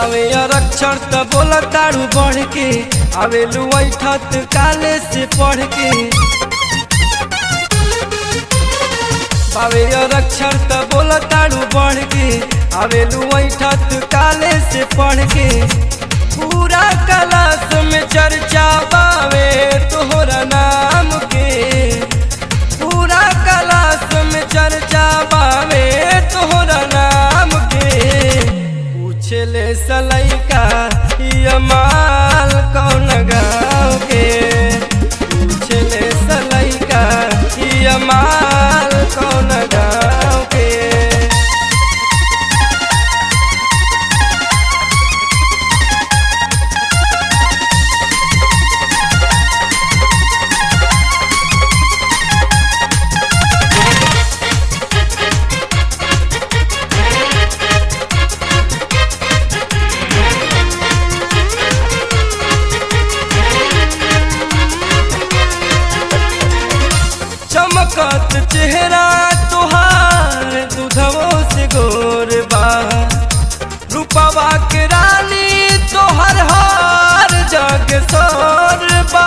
बावे अक्षर त बोला तारू बढ़ के आवेलू ऐठत काले से पढ़ के बावे अक्षर त बोला तारू बढ़ के आवेलू ऐठत काले से पढ़ के पूरा क्लास में चर्चा बावे तोहरा नाम के पूरा क्लास में चर्चा बावे तोहरा नाम के पूछले सलैका ये माल कौन गाँव के पूछले सलैका ये माल कौन गाँव के चमकत चेहरा तुहार दूधवो से गोर बा रूपवा के रानी तोहर हार जग सोर बा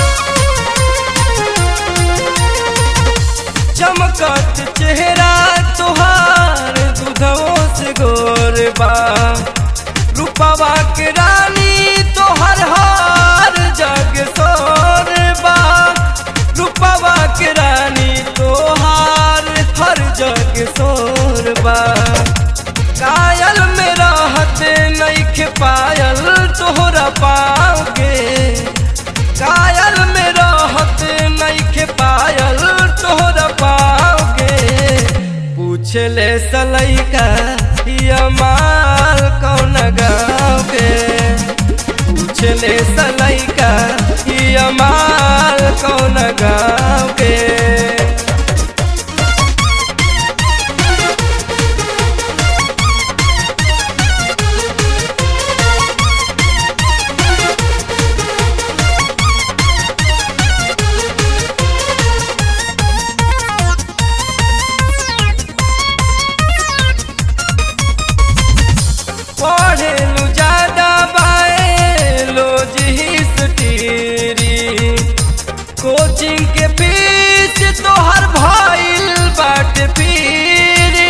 चमकत चेहरा तुहार दूधवो से गोर बा रूपवा के रानी तोहर हार जग सोर बा रूपवा के रानी तोहार हर जग सोरबा कायल में रहते नैखे पायल तोहरा पाँव के कायल में रहते नैखे पायल तोहरा पाँव के पूछले सलैका ये माल कौन गाँव के पूछले सलैका ये माल कौन गाँव के पढ़ेलू ज्यादा बाएलो हिस्ट्री कोचिंग के फीस तोहर भइल बाट पीरी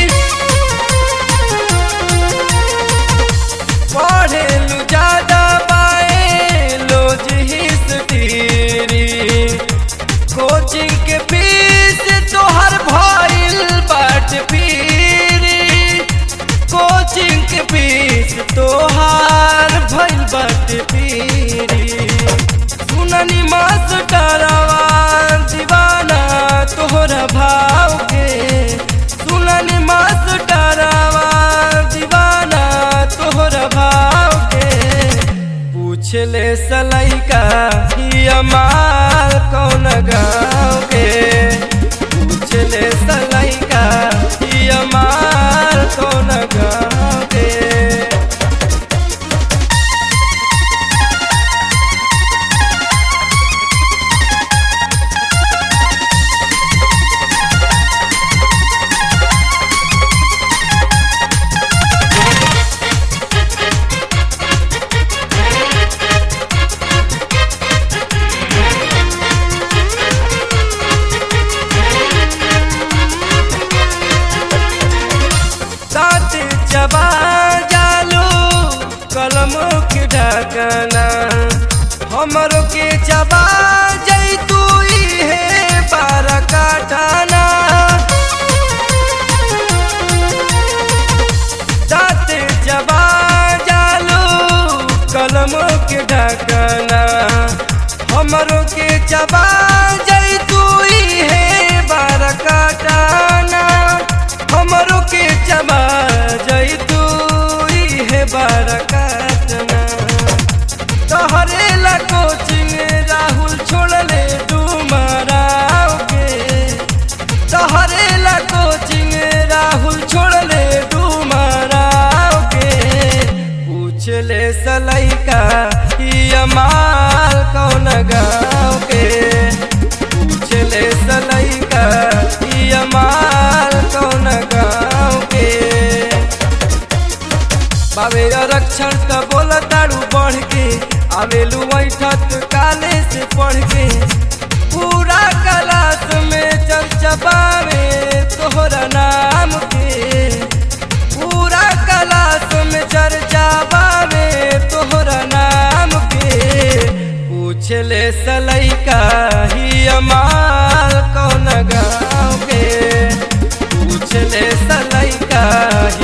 पढ़ेलू ज्यादा बाएलो हिस्ट्री कोचिंग के फीस तोहर भइल बाट पीरी कोचिंग के फीस तोहार भइल बाटे पीरी सुननी मास्टरवा दीवाना तोहरा भाव के सुननी मास्टरवा दीवाना तोहरा भाव के पूछले सलैका ये माल कौन गाँव के पूछले सलैका ये माल कौन गाँव के साथ चबा जालू कलम के ढकना हमरो के चबा जैतू है बार काटाना साथ चबा जालू कलम के ढकना हमरो के चबा जैतू है बार काटाना हमरो के चबा जैतू है बार काटना तोहरे ला कोचिंग राहुल छोड़ले डूमराव के तोहरे ला कोचिंग राहुल छोड़ले डूमराव के पूछले सलैका ये माल कौन गाँव के पूछले सलैका ये माल कौन गाँव के लक्षण त बोला तारू बढ़ के आवेलू ऐठत काले से पढ़ के पूरा क्लास में चर्चा बावे तोहरा नाम के पूरा क्लास में चर्चा बावे तोहरा नाम के पूछले सलैका ही अमाल कौन गाँव के पूछले सलैका ही